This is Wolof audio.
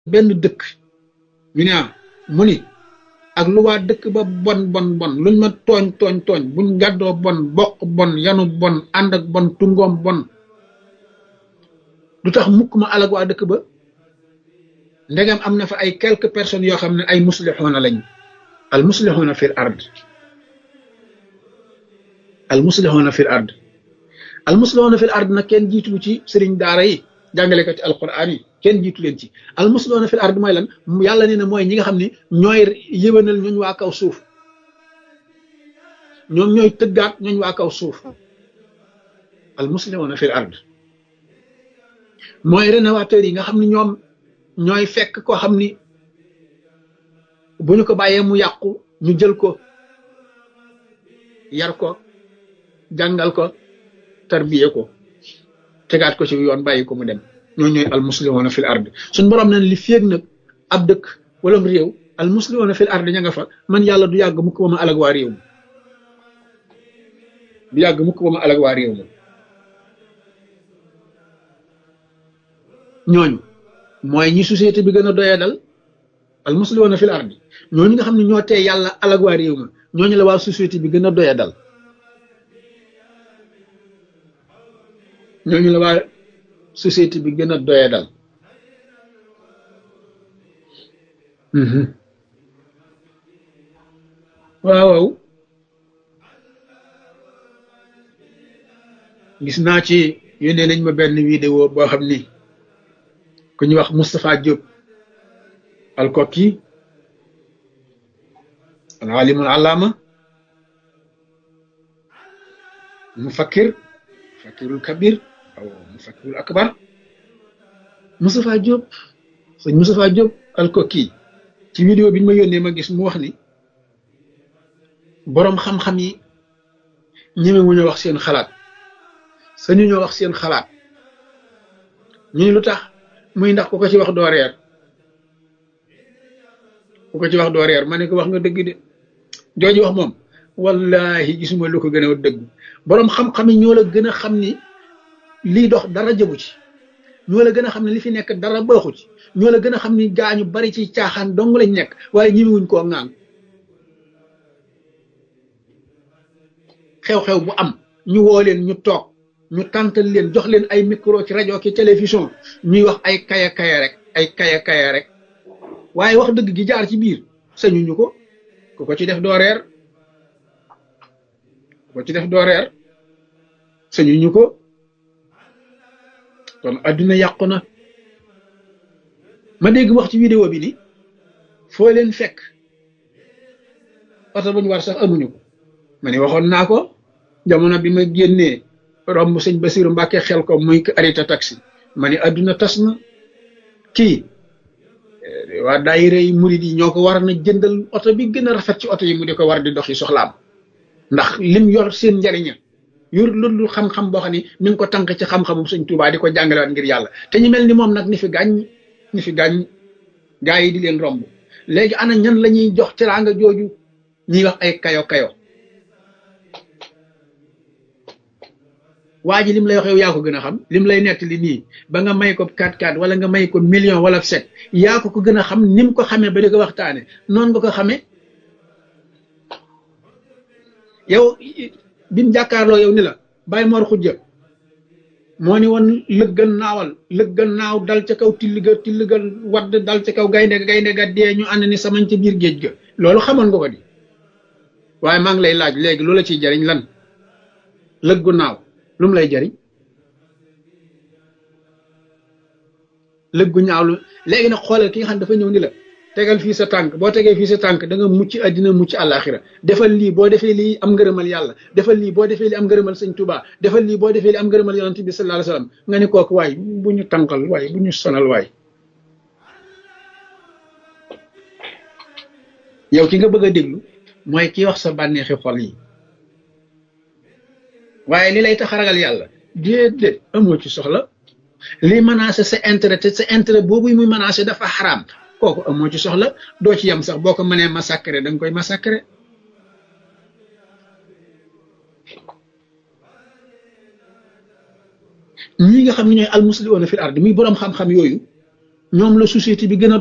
benn dëkk ñu ne mu ni ak lu waa dëkk ba bon bon bon luñ ma tooñ tooñ tooñ buñ gàddoo bon bokk bon yanu bon ànd ak bon tungoom bon du tax mukk ma alag waa dëkk ba ndegam am na fa ay quelques personnes yoo xam ne ay muslixuuna lañ al muslixuuna fil ard al muslixuuna fil ard al muslixuuna fil ard nag kenn jiitu ci sëriñ daara yi jàngalekat ci alquran yi kenn jiitu leen ci al muslixuuna fil ard mooy lan yàlla nee na mooy ñi nga xam ne ñooy yëwénal ñooñ waa kaw suuf ñoom ñooy tëggaat ñooñ waa kaw suuf al muslixuuna fil ard mooy rénovateur yi nga xam ne ñoom ñooy fekk koo xam ni bu ñu ko bàyyee mu yàqu ñu jël ko yar ko jàngal ko tarbiye ko tegaat ko ci yoon bàyyi ko mu dem ñoo ñooy al muslimuna fil ard suñ borom nañ li féeg nag ab dëkk wala réew al muslimuna fil ard ña nga fa man yàlla du yàgg mukk ba ma alag waa réew ma du yàgg mukk ba ma alag waa réew ma ñooñu mooy ñi société bi gën a doyee dal al muslimuna fil ardi ñooñu nga xam ne ñoo tee yàlla alag waa réew ma ñooñu la waa société bi gën a doyee dal ñooñu la waa société bi gën a doyee dal waaw waaw gis naa ci yónnee nañ ma benn vidéo boo xam ni ku ñuy wax Moustapha Diop alkoki alalimul alaama mufakkir mufakkirul kabir aw mufakkirul akbar Moustapha Diop sëñ Moustapha Diop alkoki ci vidéo bi ñu ma yónnee ma gis mu wax ni boroom xam-xam yi ñeme wu ñu wax seen xalaat sañu ñoo wax seen xalaat ñu ni lu tax muy ndax ku ko ci wax doo reer ku ko ci wax doo reer ma ne ko wax nga dëgg de jooju wax moom wallahi gisuma lu ko gën a dëgg boroom xam-xam yi ñoo la gën a xam ni lii dox dara jëbu ci ñoo la gën a xam ne li fi nekk dara baaxu ci ñoo la gën a xam ni gaañu bari ci caaxaan dong lañ nekk waaye ñimiwuñ koo ŋaan xew-xew bu am ñu woo leen ñu toog ñu tàntal leen jox leen ay micro ci rajo ki télévision ñuy wax ay kaya kaya rek ay kaya kaya rek waaye wax dëgg gi jaar ci biir sañuñu ko ku ko ci def doo reer ku ko ci def doo reer sañuñu ko kon adduna yàqu na ma dégg wax ci vidéo bi ni foo leen fekk oto bu ñu war sax amuñu ko ma ne waxoon naa ko jamono bi ma génnee romb sëñ Basiru Mbàkke xel ko muy arrêté taxi ma ne adduna tas na kii waa daayira yi murid yi ñoo ko war na jëndal oto bi gën a rafet ci oto yi mu di ko war di dox yi soxlaam ndax lim yor seen njariña yor loolu xam-xam boo xam ne mi ngi ko tànk ci xam-xamu sëñ Tuubaa di ko jàngalewaat ngir yàlla te ñu mel ni moom nag ni fi gàññ ni fi gàññ gaa yi di leen romb léegi ana ñan la ñuy jox teraanga jooju ñuy wax ay kayo kayo waa ji lim lay wax yow yaa ko gën a xam lim lay nettali nii ba nga may ko 4-4 wala nga may ko million wala set yaa ko ko gën a xam ni mu ko xamee ba di ko waxtaane noonu nga ko xamee yow bi mu jàkkaarloo yow ni la bàyyi moor xujja moo ni woon lëggan naawal lëggan naaw dal ca kaw tilliga tilliga wadd dal ca kaw gaynde ga gaynde ga dee ñu ànd ni samañ ca biir géej ga loolu xamoon nga ko di waaye maa ngi lay laaj léegi loola ciy jariñ lan lëggu naaw lu mu lay jariñ lëggu ñaaw lu léegi nag xoolal ki nga xam dafa ñëw ni la tegal fii sa tànk boo tegee fii sa tànk da nga mucc àddina mucc àllaaxira defal lii boo defee lii am ngërëmal yàlla defal lii boo defee lii am ngërëmal sëñ Tuubaa defal lii boo defee lii am ngërëmal yonent bi sallallahu alayhi wasallam nga ne kooku waay bu ñu tànkal waay bu ñu sonal waay yow ki nga bëgg a déglu mooy ki wax sa bànneexi xol yi waaye li lay tax a ragal yàlla déedéet amoo ci soxla li menacé sa intérêt te sa intérêt boobu muy menacé dafa xaraam kooku amoo ci soxla doo ci yem sax boo ko mënee massacré da nga koy massacré ñi nga xam ne ñooy almuslimuuna fil ard muy boroom xam-xam yooyu ñoom la société bi gën a